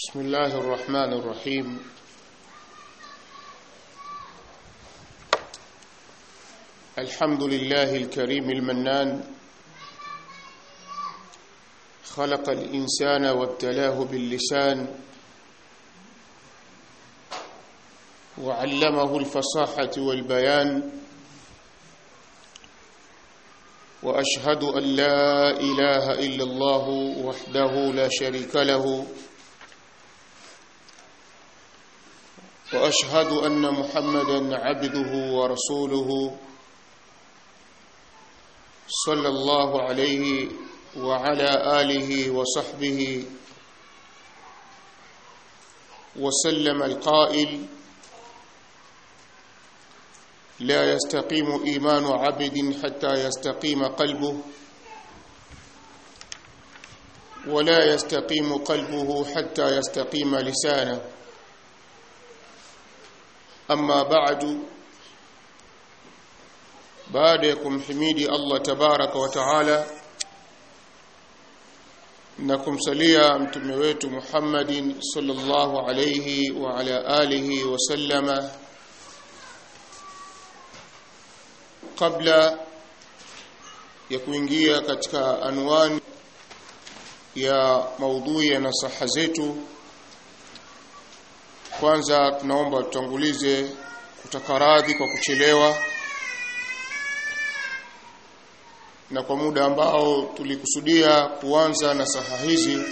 بسم الله الرحمن الرحيم الحمد لله الكريم المنان خلق الإنسان وابتلاه باللسان وعلمه الفصاحة والبيان وأشهد أن لا إله إلا الله وحده لا شريك له واشهد ان محمدا عبده ورسوله صلى الله عليه وعلى اله وصحبه وسلم القائل لا يستقيم ايمان عبد حتى يستقيم قلبه ولا يستقيم قلبه حتى يستقيم لسانه أما بعد baada ya kumhimidi Allah tabaraka wa taala na kumsalia mtume wetu Muhammadin sallallahu alayhi wa ala alihi wa sallama kabla ya kuingia katika anwani ya maudhui ya nasaha zetu kwanza tunaomba tutangulize kutaka radhi kwa kuchelewa na kwa muda ambao tulikusudia kuanza na saha hizi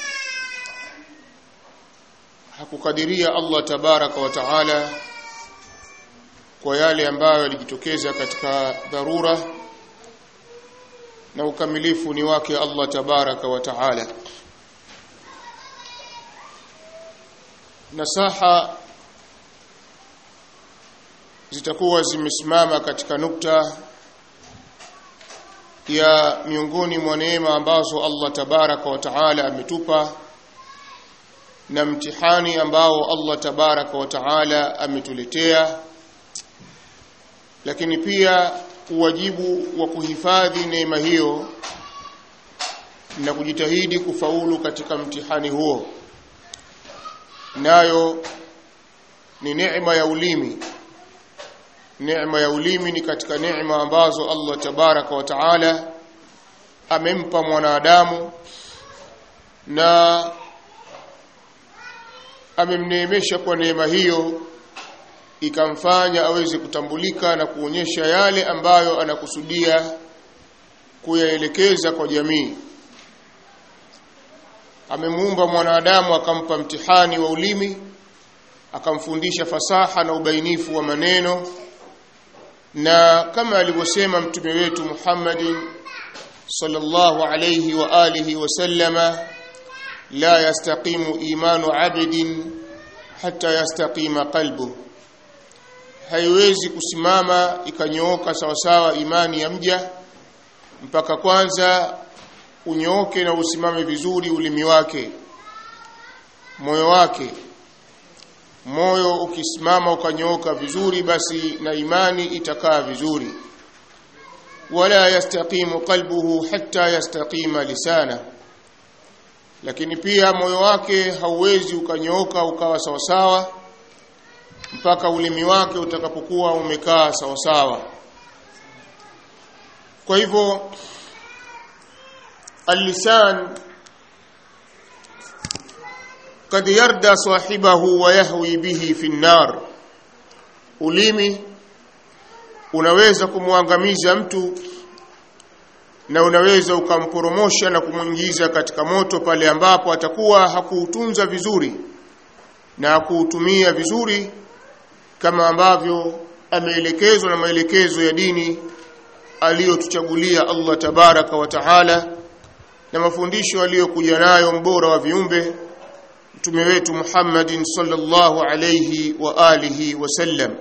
hakukadiria Allah tabaraka wa taala kwa yale ambayo yalijitokeza katika dharura na ukamilifu ni wake Allah tabaraka wa taala nasaha zitakuwa zimesimama katika nukta ya miongoni mwa neema ambazo Allah tabaraka wa taala ametupa na mtihani ambao Allah tabaraka wa taala ametuletea lakini pia uwajibu wa kuhifadhi neema hiyo na kujitahidi kufaulu katika mtihani huo nayo ni neema ya ulimi neema ya ulimi ni katika neema ambazo Allah tabaraka wa taala amempa mwanadamu na amemneemesha kwa neema hiyo ikamfanya aweze kutambulika na kuonyesha yale ambayo anakusudia kuyaelekeza kwa jamii amemuumba mwanadamu akampa mtihani wa ulimi akamfundisha fasaha na ubainifu wa maneno na kama alivyosema mtume wetu Muhammadin sallallahu alayhi wa alihi wasallama la yastaqimu imanu abdin hatta yastaqima qalbu haiwezi kusimama ikanyooka sawasawa imani ya mja mpaka kwanza unyooke na usimame vizuri ulimi wake moyo wake moyo ukisimama ukanyooka vizuri basi na imani itakaa vizuri wala yastaqimu qalbuhu hatta yastaqima lisana lakini pia moyo wake hauwezi ukanyooka ukawa sawasawa mpaka ulimi wake utakapokuwa umekaa sawasawa kwa hivyo اللسان قد يردى صاحبه ويهوي به في النار ulimi unaweza kumwangamiza mtu na unaweza ukamporomosha na kumwingiza katika moto pale ambapo atakuwa hakuutunza vizuri na hakuutumia vizuri kama ambavyo ameelekezwa na maelekezo ya dini aliyotuchagulia Allah tabaraka wa taala na mafundisho aliyokuja nayo mbora wa viumbe mtume wetu Muhammadin sallallahu alayhi wa alihi wasallam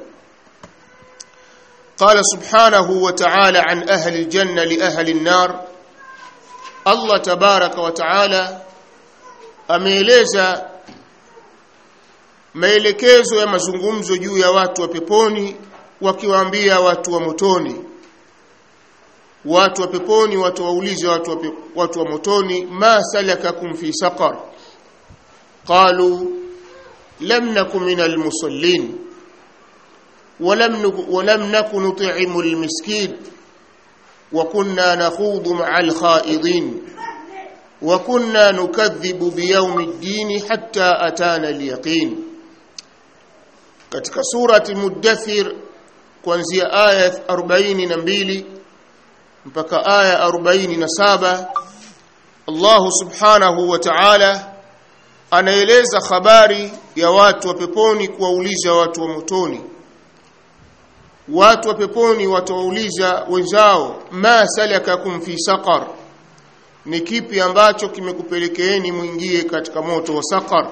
قال سبحانه وتعالى عن أهل الجنة لأهل النار الله تبارك وتعالى ameeleza maelekezo ya mazungumzo juu ya watu wa peponi wakiwaambia watu wa motoni watu wa peponi watu waulize watu wa, pe, watu wa motoni ma salakakum fi saqar qalu lam nakum minal musallin ولم ولم نكن نطعم المسكين وكنا نخوض مع الخائضين وكنا نكذب بيوم الدين حتى أتانا اليقين katika surati Muddathir kuanzia aya 42 mpaka aya 47 Allah subhanahu wa ta'ala anaeleza habari ya watu wa peponi kuwauliza watu wa motoni watu wa peponi watawauliza wenzao ma salakakum fi saqar ni kipi ambacho kimekupelekeeni mwingie katika moto wa saqar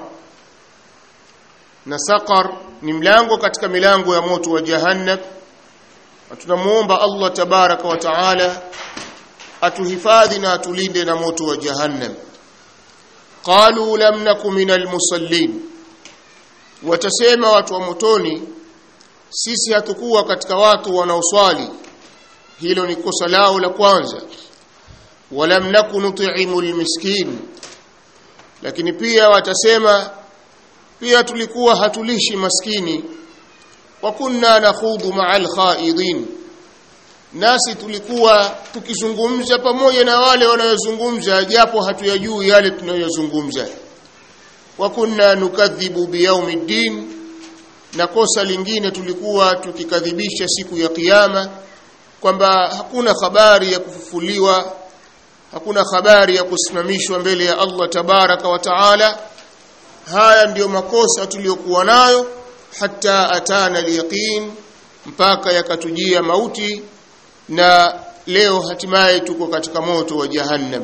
na saqar ni mlango katika milango ya moto wa jahannam tunamuomba Allah tabaraka wa taala atuhifadhi na atulinde na moto wa jahannam qalu lam nakum minal musallin watasema watu wa motoni sisi hatukuwa katika watu wanaoswali hilo ni kosa lao la kwanza walam nakun nut'imu almiskin lakini pia watasema pia tulikuwa hatulishi maskini wa kunna nakhudhu ma'al khaidin nasi tulikuwa tukizungumza pamoja na wale wanayozungumza japo hatuyajui yale tunayozungumza wa kunna nukadhibu biyaumiddin na kosa lingine tulikuwa tukikadhibisha siku ya kiyama kwamba hakuna habari ya kufufuliwa hakuna habari ya kusimamishwa mbele ya Allah tabaraka wa taala haya ndiyo makosa tuliyokuwa nayo hata atana alyaqin mpaka yakatujia mauti na leo hatimaye tuko katika moto wa jahannam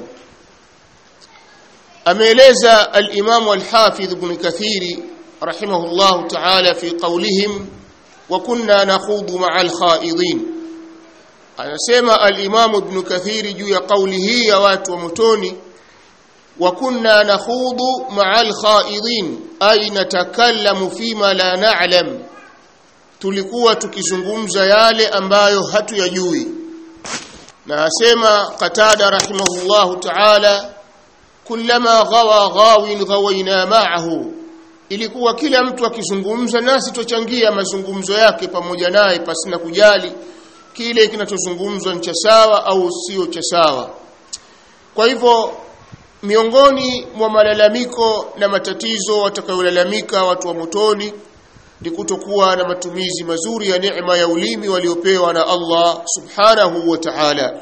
ameeleza al-Imam al-Hafidh Ibn Kathiri رحمه الله تعالى في قولهم وكنا نخوض مع الخائضين anasema al-Imam Ibn Kathir juu ya kauli hii ya watu wa motoni wa kunna nakhudu ma'a al-khaidin ay natakallamu fima la na'lam tulikuwa tukizungumza yale ambayo hatuyajui na asema Qatada rahimahullahu ta'ala kullama ghawa ghawin ghawaina ma'ahu ilikuwa kila mtu akizungumza nasi tuchangia mazungumzo yake pamoja naye pasina kujali kile kinachozungumzwa ni cha sawa au sio cha sawa kwa hivyo miongoni mwa malalamiko na matatizo watakayolalamika watu wa motoni ni kutokuwa na matumizi mazuri ya neema ya ulimi waliopewa na Allah subhanahu wa ta'ala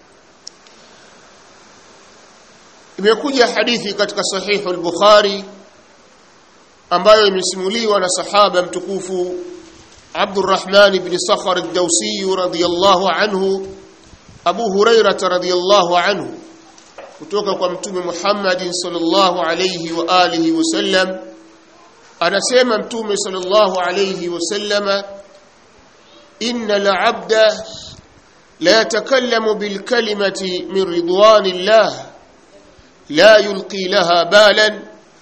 imekuja hadithi katika sahihu al-Bukhari ambayo imesimuliwa na sahaba mtukufu Abdurrahman ibn Sakhar ad-Dawsi radhiyallahu anhu Abu Hurairah radhiyallahu anhu kutoka kwa mtume Muhammad sallallahu alayhi wa alihi wasallam anasema mtume sallallahu alayhi wasallama inna al-'abda la yatakallamu bil kalimati min ridwanillah la yulqi laha balan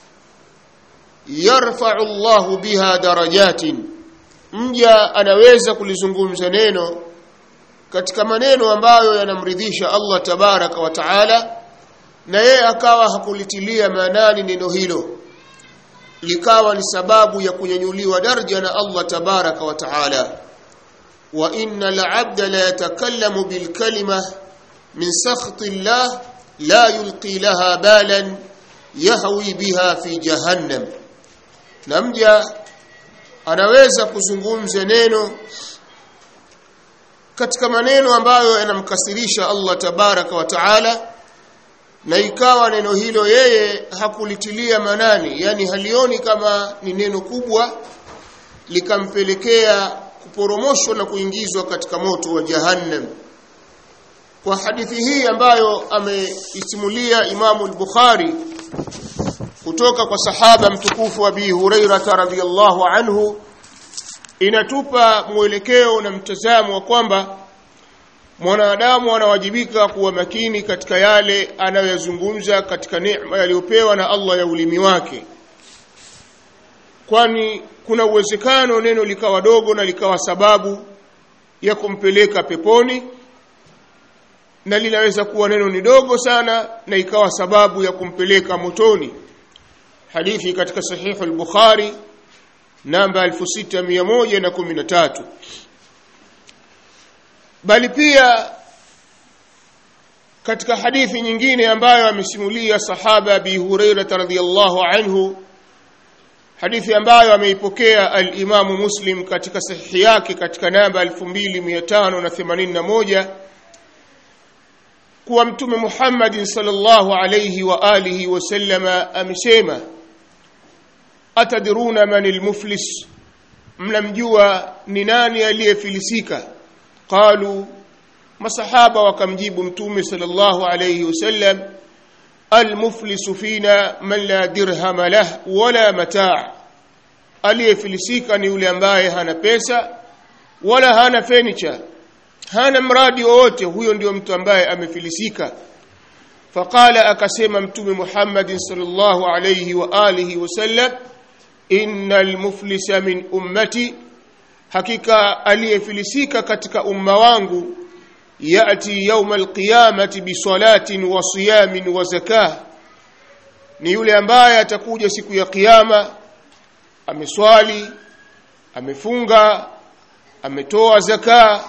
yarfa'u Allah biha darajatin mja anaweza kulizungumza neno katika maneno ambayo yanamridhisha Allah tabaraka wa taala na yeye akawa hakulitilia maanani neno hilo likawa ni sababu ya kunyanyuliwa daraja na Allah tabaraka wa taala wa inna al-'abda la yatakallamu bil kalima min sakhti Allah la yulqi laha balan yahwi biha fi jahannam na mja anaweza kuzungumza neno katika maneno ambayo yanamkasirisha Allah tabaraka wa taala na ikawa neno hilo yeye hakulitilia manani yani halioni kama ni neno kubwa likampelekea kuporomoshwa na kuingizwa katika moto wa jahannam kwa hadithi hii ambayo ameisimulia Imamu al-Bukhari kutoka kwa sahaba mtukufu Abi Hurairah radhiyallahu anhu inatupa mwelekeo na mtazamo wa kwamba mwanadamu anawajibika kuwa makini katika yale anayoyazungumza katika neema yaliyopewa na Allah ya ulimi wake kwani kuna uwezekano neno likawa dogo na likawa sababu ya kumpeleka peponi na linaweza kuwa neno ni dogo sana na ikawa sababu ya kumpeleka motoni hadithi katika sahihu al-Bukhari namba 6113 bali pia katika hadithi nyingine ambayo amesimulia sahaba Abi Hurairah radhiyallahu anhu hadithi ambayo ameipokea al-Imam Muslim katika sahihi yake katika namba 2581 kuwa mtume Muhammad sallallahu alayhi wa alihi wasallama amesema atadruna man al-muflis mnamjua ni nani aliyefilisika qalu masahaba wakamjibu mtume sallallahu alayhi wasallam almuflisu fina man la dirham lah wala mataa aliyefilisika ni yule ambaye hana pesa wala hana furniture hana mradi wowote huyo ndio mtu ambaye amefilisika faqala akasema mtume Muhammad sallallahu alayhi wa alihi wasallam innal muflisa min ummati hakika aliyefilisika katika umma wangu yati yawm alqiyamati bisalatin wa siyamin wa zakah ni yule ambaye atakuja siku ya kiyama ameswali amefunga ametoa zaka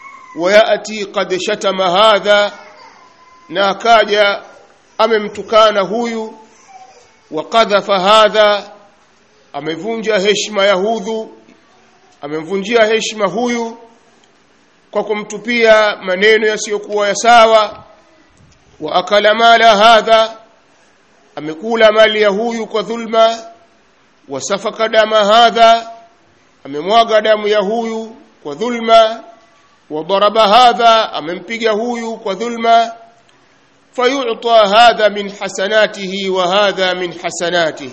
wayati qad shatama hadha na akaja amemtukana huyu wa qadhafa hadha amevunja heshima ya hudhu amemvunjia heshima huyu kwa kumtupia maneno yasiyokuwa ya sawa wa akala mala hadha amekula mali ya huyu kwa dhulma wasafaka dama hadha amemwaga damu ya huyu kwa dhulma wadaraba hadha amempiga huyu kwa dhulma fayu'ta hadha min hasanatihi wa hadha min hasanatihi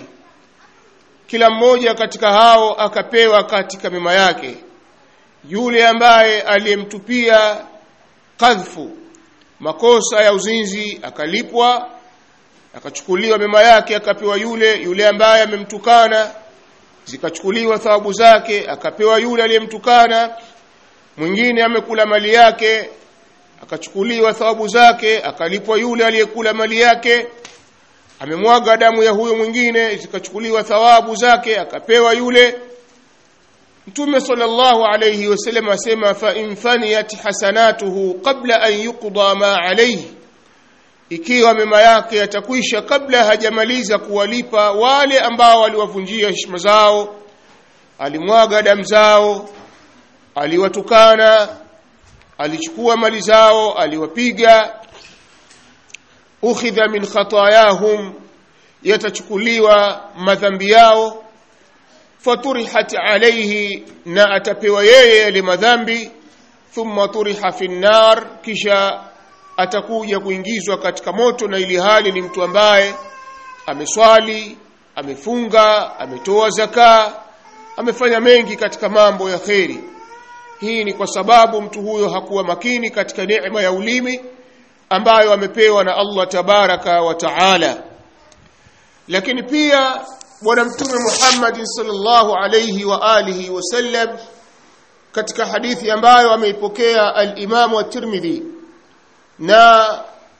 kila mmoja katika hao akapewa katika mema yake yule ambaye aliyemtupia kadhfu makosa ya uzinzi akalipwa akachukuliwa mema yake akapewa yule yule ambaye amemtukana zikachukuliwa thawabu zake akapewa yule aliyemtukana mwingine amekula mali yake akachukuliwa thawabu zake akalipwa yule aliyekula mali yake amemwaga damu ya huyo mwingine zikachukuliwa thawabu zake akapewa yule Mtume sallallahu alayhi wasallam asema fa in faniyat hasanatuhu qabla an yuqda ma alayhi ikiwa mema yake yatakwisha kabla hajamaliza kuwalipa wale ambao waliwavunjia heshima zao alimwaga damu zao aliwatukana alichukua mali zao aliwapiga ukhidha min khatayahum yatachukuliwa madhambi yao faturihat alayhi na atapewa yeye yale madhambi thumma turiha fi nar kisha atakuja kuingizwa katika moto na ili hali ni mtu ambaye ameswali amefunga ametoa zaka amefanya mengi katika mambo ya kheri hii ni kwa sababu mtu huyo hakuwa makini katika neema ya ulimi ambayo amepewa na Allah tabaraka wa taala lakini pia bwana mtume Muhammad sallallahu alayhi wa alihi wasallam katika hadithi ambayo ameipokea al-Imam at-Tirmidhi na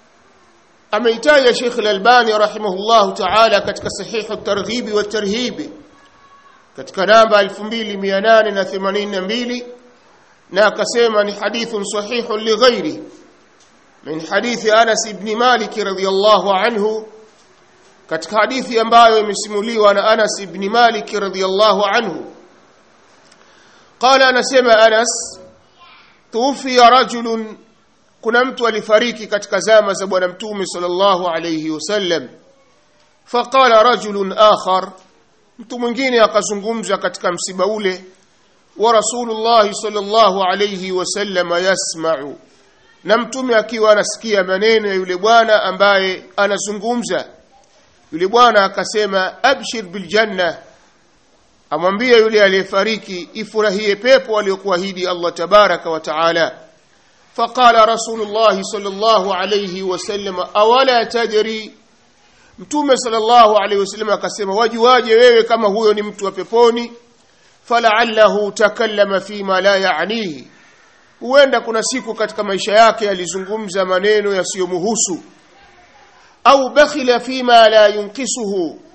ameitaja Sheikh al-Albani rahimahullahu ta'ala katika sahihu at-Targhib wa at-Tarhib katika namba 2882 na akasema ni hadithun sahihun li ghairi min hadithi Anas ibn Malik radhiyallahu anhu katika hadithi ambayo imesimuliwa na Anas ibn Malik radhiyallahu anhu qala anasema Anas tufiya rajulun kuna mtu alifariki katika zama za bwana mtume sallallahu alayhi wasallam faqala rajulun akhar mtu mwingine akazungumza katika msiba ule wa rasulullah sallallahu alayhi wasallam yasma'u na mtume akiwa anasikia maneno ya yule bwana ambaye anazungumza yule bwana akasema abshir bil janna amwambie yule aliyefariki ifurahie pepo aliyokuahidi Allah tabaraka wa taala faqala rasulullah sallallahu alayhi wasallam awala tajri mtume sallallahu alayhi wasallam akasema wajuaje wewe kama huyo ni mtu wa peponi fala'allahu takallama fima la ya'nihi huenda kuna siku katika maisha yake alizungumza maneno yasiyomhusu au bakhila fima la yunkisuhu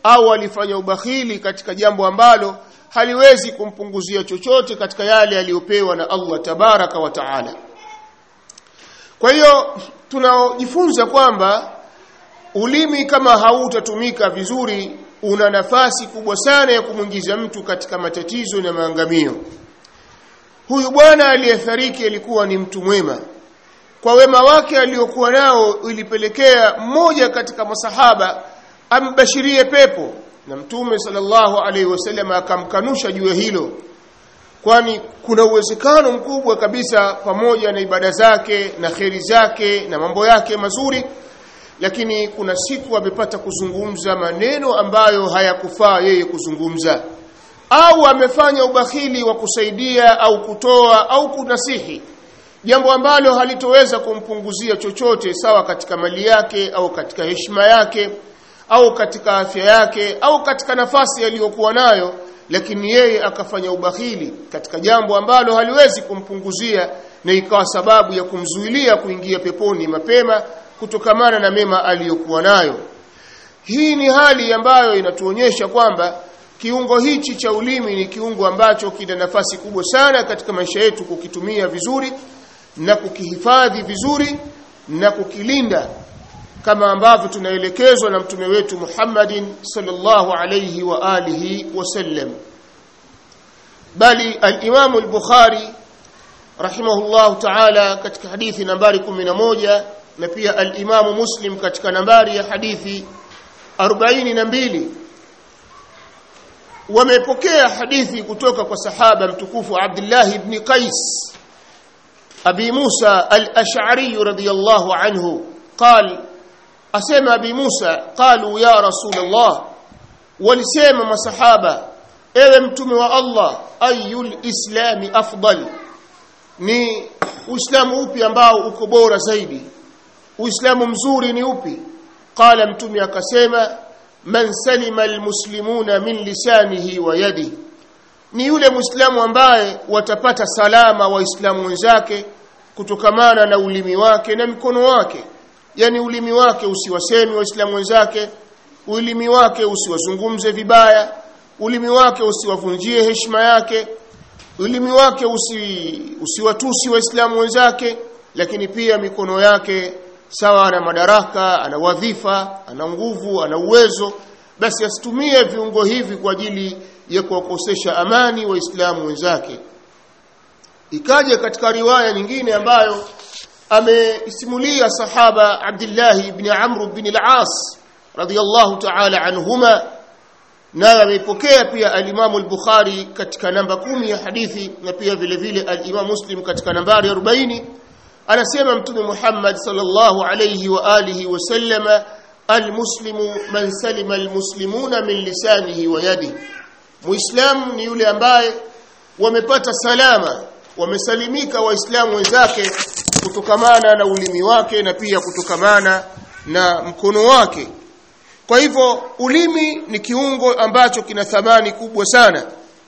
au alifanya ubakhili katika jambo ambalo haliwezi kumpunguzia chochote katika yale aliyopewa na Allah tabaraka wa taala kwa hiyo tunajifunza kwamba ulimi kama hautatumika vizuri una nafasi kubwa sana ya kumwingiza mtu katika matatizo na maangamio huyu bwana aliyefariki alikuwa ni mtu mwema kwa wema wake aliokuwa nao ilipelekea mmoja katika masahaba ambashirie pepo na mtume sallallahu alaihi wasallam akamkanusha juu ya hilo kwani kuna uwezekano mkubwa kabisa pamoja na ibada zake na kheri zake na mambo yake mazuri lakini kuna siku amepata kuzungumza maneno ambayo hayakufaa yeye kuzungumza au amefanya ubakhili wa kusaidia au kutoa au kunasihi jambo ambalo halitoweza kumpunguzia chochote sawa katika mali yake au katika heshima yake au katika afya yake au katika nafasi aliyokuwa nayo lakini yeye akafanya ubakhili katika jambo ambalo haliwezi kumpunguzia na ikawa sababu ya kumzuilia kuingia peponi mapema kutokamana na mema aliyokuwa nayo hii ni hali ambayo inatuonyesha kwamba kiungo hichi cha ulimi ni kiungo ambacho kina nafasi kubwa sana katika maisha yetu kukitumia vizuri na kukihifadhi vizuri na kukilinda kama ambavyo tunaelekezwa na mtume wetu Muhammadin sallallahu alayhi wa alihi wasallam bali al-Imam al-Bukhari rahimahullah ta'ala katika hadithi nambari 11 na pia al-Imam Muslim katika nambari ya hadithi 42 wamepokea hadithi kutoka kwa sahaba mtukufu Abdullah ibn Qais Abi Musa al-Ash'ari radiyallahu anhu قال asema Abi Musa qalu ya Rasulullah walisema masahaba ewe mtume wa Allah ayul islami afdal ni uislamu upi ambao uko bora zaidi uislamu mzuri ni upi qala mtume akasema man salima almuslimuna min lisanihi wa yadi ni yule muislamu ambaye watapata salama waislamu wenzake kutokamana na ulimi wake na mkono wake yani ulimi wake usiwasemi waislamu wenzake ulimi wake usiwazungumze vibaya ulimi wake usiwavunjie heshima yake ulimi wake usi, usiwatusi waislamu wenzake lakini pia mikono yake sawa ana madaraka ana wadhifa ana nguvu ana uwezo basi asitumie viungo hivi kwa ajili ya kuwakosesha amani waislamu wenzake ikaja katika riwaya nyingine ambayo amesimulia sahaba Abdullah ibn Amr ibn al-As radiyallahu ta'ala anhuma na ameipokea pia al-Imam al-Bukhari katika namba kumi ya hadithi na pia vile vile al-Imam Muslim katika nambari 40 anasema mtume Muhammad sallallahu alayhi wa alihi wa sallama al-muslimu man salima al-muslimuna min lisanihi wa yadihi muislamu ni yule ambaye wamepata salama wamesalimika waislamu wenzake kutokamana na ulimi wake na pia kutokamana na mkono wake kwa hivyo ulimi ni kiungo ambacho kina thamani kubwa sana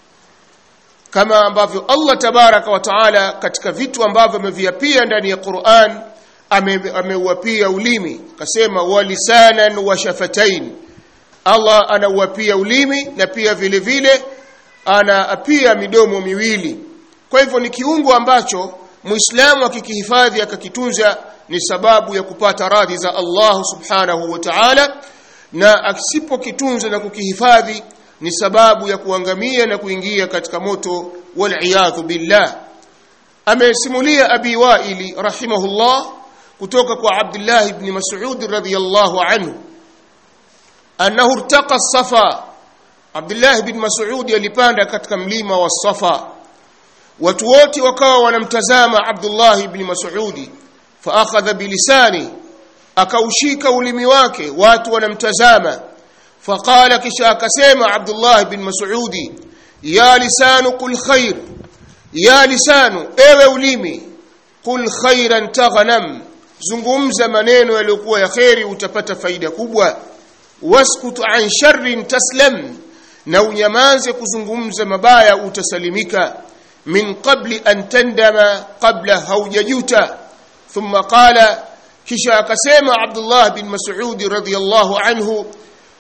kama ambavyo Allah tabaraka wa taala katika vitu ambavyo ameviapia ndani ya Qur'an ameuapia ame ulimi akasema walisanan wa shafatain Allah anauapia ulimi na pia vile vile anaapia midomo miwili kwa hivyo ni kiungo ambacho muislamu akikihifadhi akakitunza ni sababu ya kupata radhi za Allah subhanahu wa ta'ala na asipokitunza na kukihifadhi ni sababu ya kuangamia na kuingia katika moto wal billah amesimulia abi waili rahimahullah kutoka kwa Abdullah ibn Mas'ud radhiyallahu anhu annahu irtaqa safa Abdullah ibn Mas'ud alipanda katika mlima wa Safa watu wote wakawa wanamtazama Abdullah ibn Mas'ud fa akhadha bilisani akaushika ulimi wake watu wanamtazama faqala kisha akasema Abdullah ibn Mas'ud ya lisanu qul khair ya lisanu ewe ulimi qul khairan taghnam zungumza maneno yaliyokuwa ya khairi utapata faida kubwa waskut an sharrin taslam na unyamaze kuzungumza mabaya utasalimika min qabli an tandama qabla haujajuta thumma qala kisha akasema Abdullah bin Mas'ud radhiyallahu anhu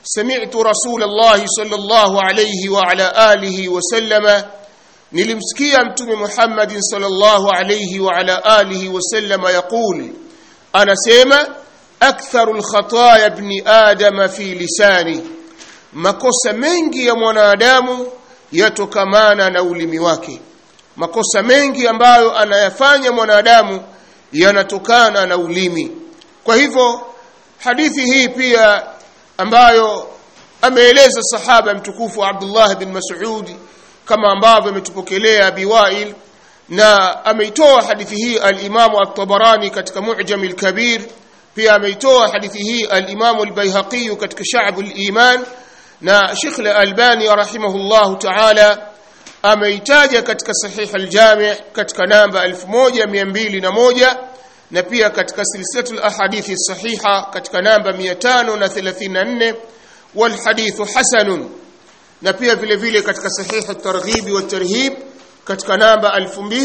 سمعت رسول الله صلى الله عليه وعلى آله وسلم nilimsikia mtume Muhammad sallallahu alayhi wa ala alihi wasallam yaqul anasema aktharul khataaya ibn adam fi lisani makosa mengi ya mwanadamu yatokamana na ulimi wake makosa mengi ambayo anayafanya mwanadamu yanatokana na ulimi kwa hivyo hadithi hii pia ambayo ameeleza sahaba mtukufu Abdullah bin Mas'ud kama ambavyo ametupokelea Biwail na ameitoa hadithi hii al-Imam at-Tabarani katika Mu'jam al-Kabir pia ameitoa hadithi hii al-Imam al-Baihaqi katika Sha'b al-Iman na Sheikh al-Albani rahimahullah ta'ala ameitaja katika Sahih al-Jami' katika namba 1201 na pia katika silsilatul ahadithi sahiha katika namba 534 wal hadithu hasanun na pia vile vile katika sahih at-targhib wa tarhib katika namba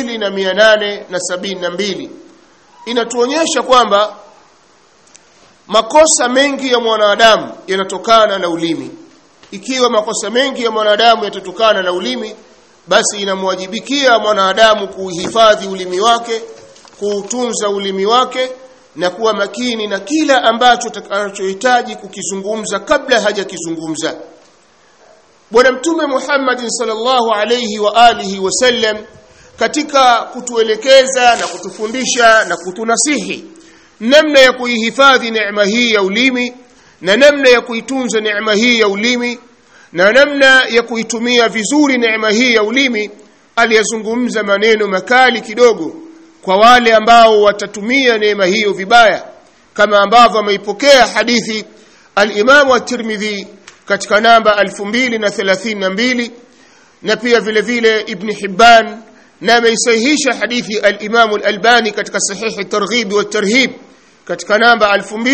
2872 inatuonyesha kwamba makosa mengi ya mwanadamu yanatokana na ulimi ikiwa makosa mengi ya mwanadamu yatatokana na ulimi basi inamwajibikia mwanadamu kuhifadhi ulimi wake kuutunza ulimi wake na kuwa makini na kila ambacho atakachohitaji kukizungumza kabla hajakizungumza Bwana Mtume Muhammad sallallahu alayhi wa alihi wasallam katika kutuelekeza na kutufundisha na kutunasihi namna ya kuihifadhi neema hii ya ulimi na namna ya kuitunza neema hii ya ulimi na namna ya kuitumia vizuri neema hii ya ulimi aliyazungumza maneno makali kidogo kwa wale ambao watatumia neema hiyo vibaya kama ambavyo ameipokea hadithi al-Imam at-Tirmidhi katika namba 2032 na pia vile vile Ibn Hibban na ameisahihisha hadithi al-Imam al-Albani katika sahih at-Targhib wa tarhib katika namba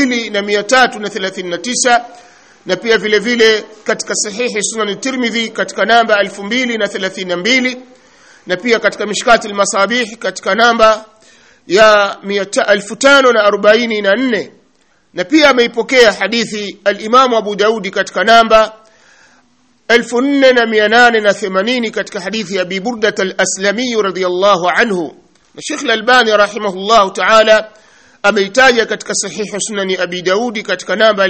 2339 na pia vile vile katika sahihi Sunan at-Tirmidhi katika namba 2032 na pia katika mishkati al-masabih katika namba ya 1544 na pia ameipokea hadithi al-Imam Abu Daudi katika namba 4880 katika hadithi ya Abi Burda al-Aslami radhiyallahu anhu na Sheikh al-Albani rahimahullahu ta'ala ameitaja katika sahihi Sunan Abi Daudi katika namba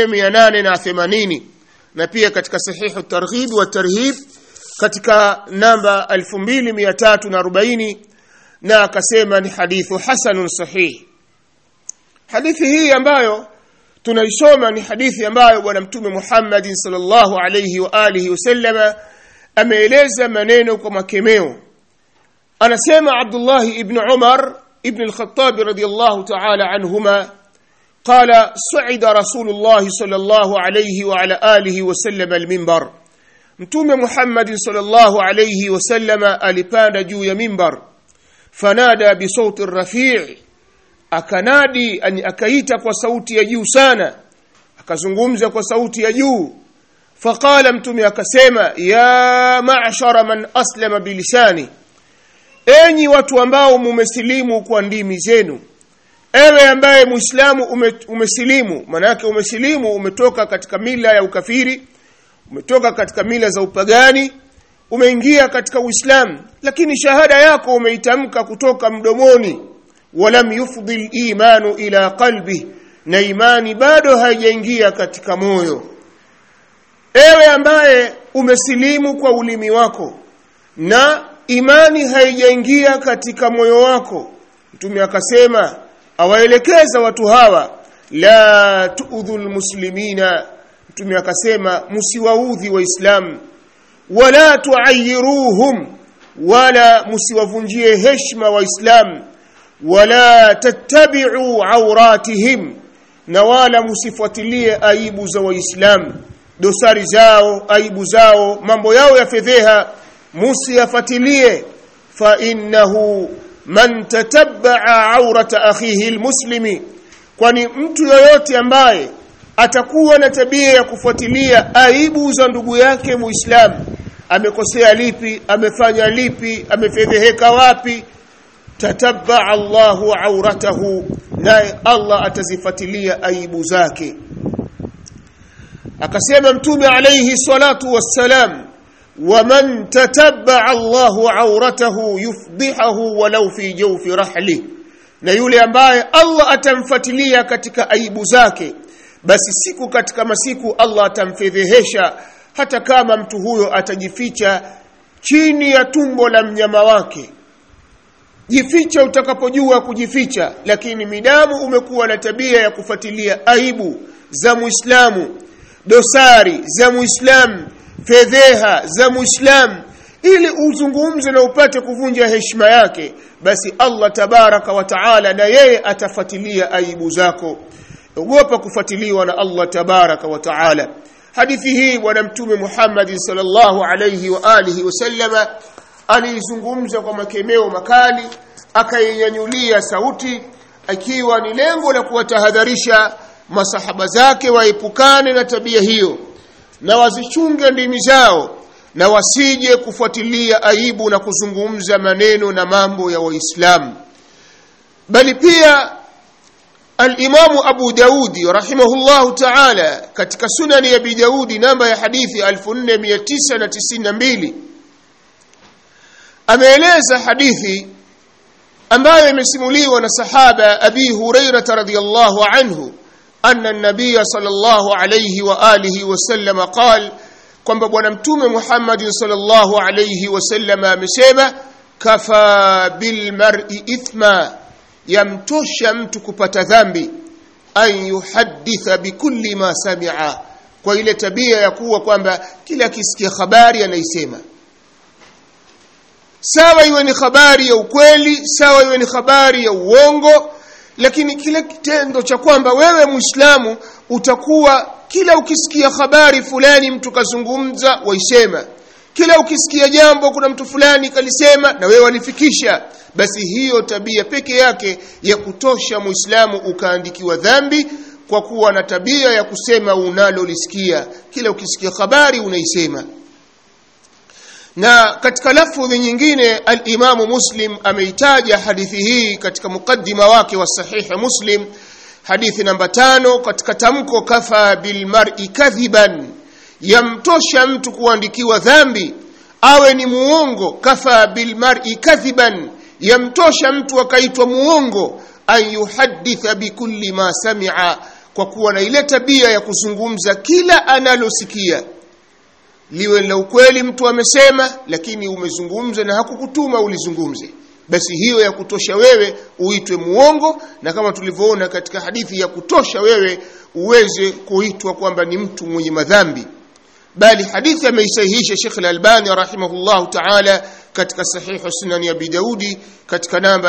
4880 na pia katika sahihi at-Targhib wa tarhib katika namba 2340 na akasema ni hadithu hasanun sahih hadithi hii ambayo tunaisoma ni hadithi ambayo bwana mtume Muhammad sallallahu alayhi wa alihi wasallama ameeleza maneno kwa makemeo anasema Abdullah ibn Umar ibn al-Khattab radiyallahu ta'ala anhuma قال صعد رسول الله صلى الله عليه وعلى آله وسلم المنبر mtume Muhammad sallallahu alayhi wasallama alipanda juu ya mimbar fanada bi sauti rafi' akanadi akaita kwa sauti ya juu sana akazungumza kwa sauti ya juu faqala mtume akasema ya ma'shara man aslama bilisani enyi watu ambao mumesilimu kwa ndimi zenu ewe ambaye muislamu ume, umesilimu manake umesilimu umetoka katika mila ya ukafiri umetoka katika mila za upagani umeingia katika uislamu lakini shahada yako umeitamka kutoka mdomoni walam yufdhi imanu ila qalbi na imani bado haijaingia katika moyo ewe ambaye umesilimu kwa ulimi wako na imani haijaingia katika moyo wako mtume akasema awaelekeza watu hawa la tuudhul muslimina mtume akasema msiwaudhi waislamu wala tuayiruhum wala msiwavunjie heshima waislamu wala tattabi'u awratihim na wala msifuatilie aibu za waislamu dosari zao aibu zao mambo yao ya fedheha musiyafuatilie fa innahu man tatabba'a awrata akhihi almuslimi kwani mtu yoyote ambaye atakuwa na tabia ya kufuatilia aibu za ndugu yake muislamu amekosea lipi amefanya lipi amefedheheka wapi tatabba Allahu auratahu naye Allah atazifuatilia aibu zake akasema mtume alayhi salatu wassalam waman tatabaa Allahu auratahu yufdihahu walau fi jawfi rahli na yule ambaye Allah atamfuatilia katika aibu zake basi siku katika masiku Allah atamfedhehesha hata kama mtu huyo atajificha chini ya tumbo la mnyama wake jificha utakapojua kujificha lakini midamu umekuwa na tabia ya kufuatilia aibu za Muislamu dosari za Muislamu fedheha za Muislamu ili uzungumze na upate kuvunja heshima yake basi Allah tabaraka wa taala na yeye atafuatilia aibu zako ogopa kufuatiliwa na Allah tabaraka wa taala hadithi hii bwana mtume Muhammad sallallahu alayhi wa alihi wasallama aliizungumza kwa makemeo makali akainyanyulia sauti akiwa ni lengo la kuwatahadharisha masahaba zake waepukane na tabia hiyo na wazichunge ndimi zao na wasije kufuatilia aibu na kuzungumza maneno na mambo ya waislamu bali pia Al-Imam Abu Daudi rahimahullahu ta'ala katika sunani ya Abi Daudi namba ya hadithi 4992 ameeleza hadithi ambayo imesimuliwa na sahaba Abi Hurairah radhiyallahu anhu anna an-nabiy sallallahu alayhi wa alihi wa sallam qala kwamba bwana mtume Muhammad sallallahu alayhi wa sallam amesema kafa bil mar'i ithma yamtosha mtu kupata dhambi an yuhadditha bikulli ma sami'a kwa ile tabia ya kuwa kwamba kila akisikia habari anaisema sawa iwe ni habari ya ukweli sawa iwe ni habari ya uongo lakini kile kitendo cha kwamba wewe muislamu utakuwa kila ukisikia habari fulani mtu kazungumza waisema kila ukisikia jambo kuna mtu fulani kalisema na wewe walifikisha basi hiyo tabia peke yake ya kutosha muislamu ukaandikiwa dhambi kwa kuwa na tabia ya kusema unalolisikia kila ukisikia habari unaisema na katika lafudhi nyingine al-Imamu Muslim ameitaja hadithi hii katika mukaddima wake wa sahihi Muslim hadithi namba tano katika tamko kafa bil mar'i kadhiban yamtosha mtu kuandikiwa dhambi awe ni muongo kafa bil mar'i kadhiban yamtosha mtu akaitwa muongo an yuhadditha bikulli ma sami'a kwa kuwa na ile tabia ya kuzungumza kila analosikia liwe la ukweli mtu amesema lakini umezungumza na hakukutuma ulizungumze basi hiyo ya kutosha wewe uitwe muongo na kama tulivyoona katika hadithi ya kutosha wewe uweze kuitwa kwamba ni mtu mwenye madhambi bali hadithi ameisahihisha Sheikh Al-Albani rahimahullah ta'ala katika sahihu sunan ya Abi Daudi katika namba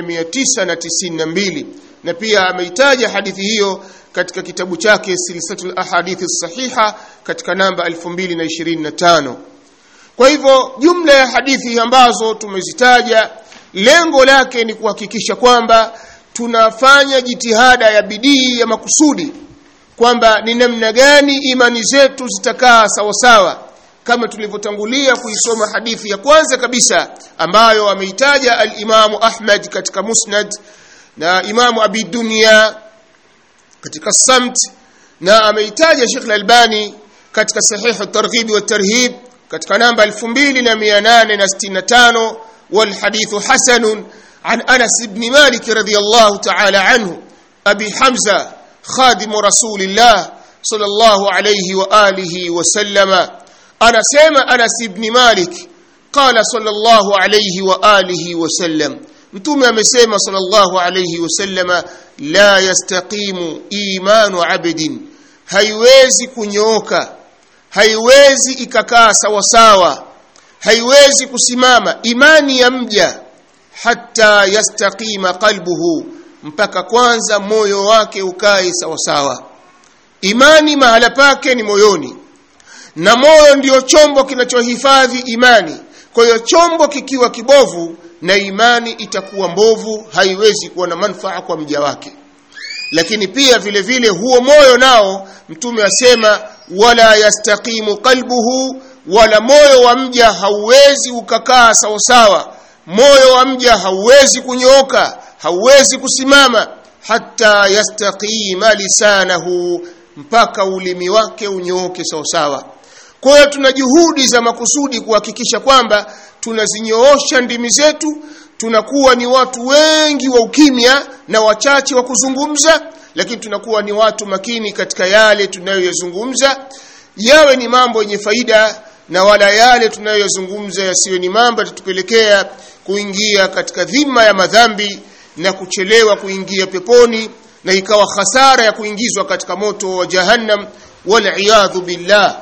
4992 na pia ameitaja hadithi hiyo katika kitabu chake silsilatul ahadithi sahiha katika namba 2025 kwa hivyo jumla ya hadithi ambazo tumezitaja lengo lake ni kuhakikisha kwamba tunafanya jitihada ya bidii ya makusudi kwamba ni namna gani imani zetu zitakaa sawa sawa kama tulivyotangulia kuisoma hadithi ya kwanza kabisa ambayo ameitaja al-Imamu Ahmad katika Musnad na Imamu Abi Dunya katika Samt na ameitaja Sheikh Al-Albani katika Sahih at-Targhib wa tarhib katika namba 2865 wal hadithu hasanun an Anas ibn Malik radiyallahu ta'ala anhu Abi Hamza خادم رسول الله صلى الله عليه وآله وسلم أنا سيما أنس بن مالك قال صلى الله عليه وآله وسلم mtume amesema sallallahu alayhi wasallama la yastaqimu imanu abdin haiwezi kunyooka haiwezi ikakaa sawa sawa haiwezi kusimama imani ya mja hatta yastaqima qalbuhu mpaka kwanza moyo wake ukae sawa sawa imani mahala pake ni moyoni na moyo ndiyo chombo kinachohifadhi imani kwa hiyo chombo kikiwa kibovu na imani itakuwa mbovu haiwezi kuwa na manufaa kwa mja wake lakini pia vile vile huo moyo nao mtume asema wala yastaqimu qalbuhu wala moyo wa mja hauwezi ukakaa sawa sawa moyo wa mja hauwezi kunyooka hauwezi kusimama hata yastaqima lisanahu mpaka ulimi wake unyooke sawasawa kwa hiyo tuna juhudi za makusudi kuhakikisha kwamba tunazinyoosha ndimi zetu tunakuwa ni watu wengi wa ukimya na wachache wa kuzungumza lakini tunakuwa ni watu makini katika yale tunayoyazungumza yawe ni mambo yenye faida na wala yale tunayoyazungumza yasiwe ni mambo yatatupelekea kuingia katika dhima ya madhambi na kuchelewa kuingia peponi na ikawa hasara ya kuingizwa katika moto wa jahannam waliyadhu billah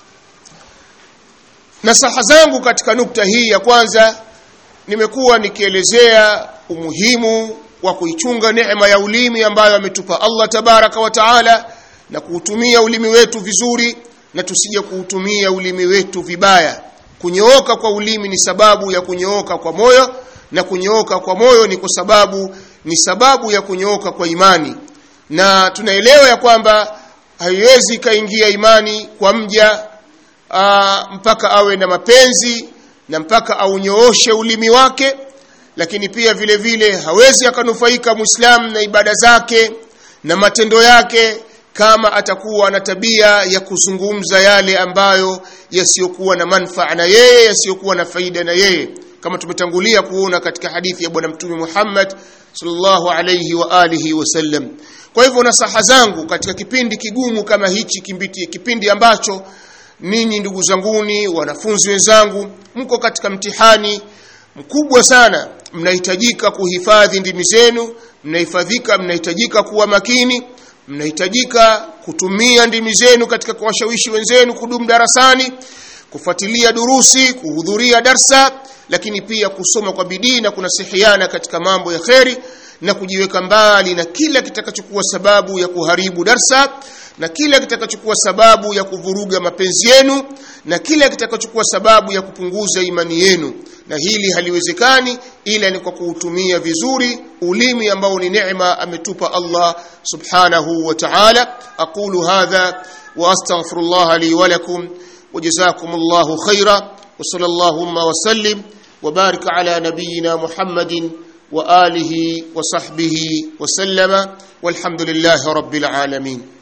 nasaha zangu katika nukta hii ya kwanza nimekuwa nikielezea umuhimu wa kuichunga neema ya ulimi ambayo ametupa Allah tabaraka wa taala na kuutumia ulimi wetu vizuri na tusije kuutumia ulimi wetu vibaya kunyooka kwa ulimi ni sababu ya kunyooka kwa moyo na kunyooka kwa moyo ni kwa sababu ni sababu ya kunyooka kwa imani na tunaelewa ya kwamba haiwezi kaingia imani kwa mja aa, mpaka awe na mapenzi na mpaka aunyooshe ulimi wake lakini pia vile vile hawezi akanufaika muislamu na ibada zake na matendo yake kama atakuwa na tabia ya kuzungumza yale ambayo yasiyokuwa na manfaa na yeye yasiyokuwa na faida na yeye kama tumetangulia kuona katika hadithi ya bwana mtume Muhammad sallallahu alayhi wa alihi wasallam kwa hivyo nasaha zangu katika kipindi kigumu kama hichi kimbiti kipindi ambacho ninyi ndugu zanguni wanafunzi wenzangu mko katika mtihani mkubwa sana mnahitajika kuhifadhi ndimi zenu mnahifadhika mnahitajika kuwa makini mnahitajika kutumia ndimi zenu katika kuwashawishi wenzenu kudumu darasani kufuatilia durusi kuhudhuria darsa lakini pia kusoma kwa bidii na kunasihiana katika mambo ya kheri na kujiweka mbali na kila kitakachokuwa sababu ya kuharibu darsa na kila kitakachokuwa sababu ya kuvuruga mapenzi yenu na kila kitakachokuwa sababu ya kupunguza imani yenu na hili haliwezekani ila ni kwa kuutumia vizuri ulimi ambao ni neema ametupa Allah subhanahu wa ta'ala aqulu hadha wa astaghfirullah li wa lakum وجزاكم الله خيرا وصلى اللهم وسلم وبارك على نبينا محمد وآله وصحبه وسلم والحمد لله رب العالمين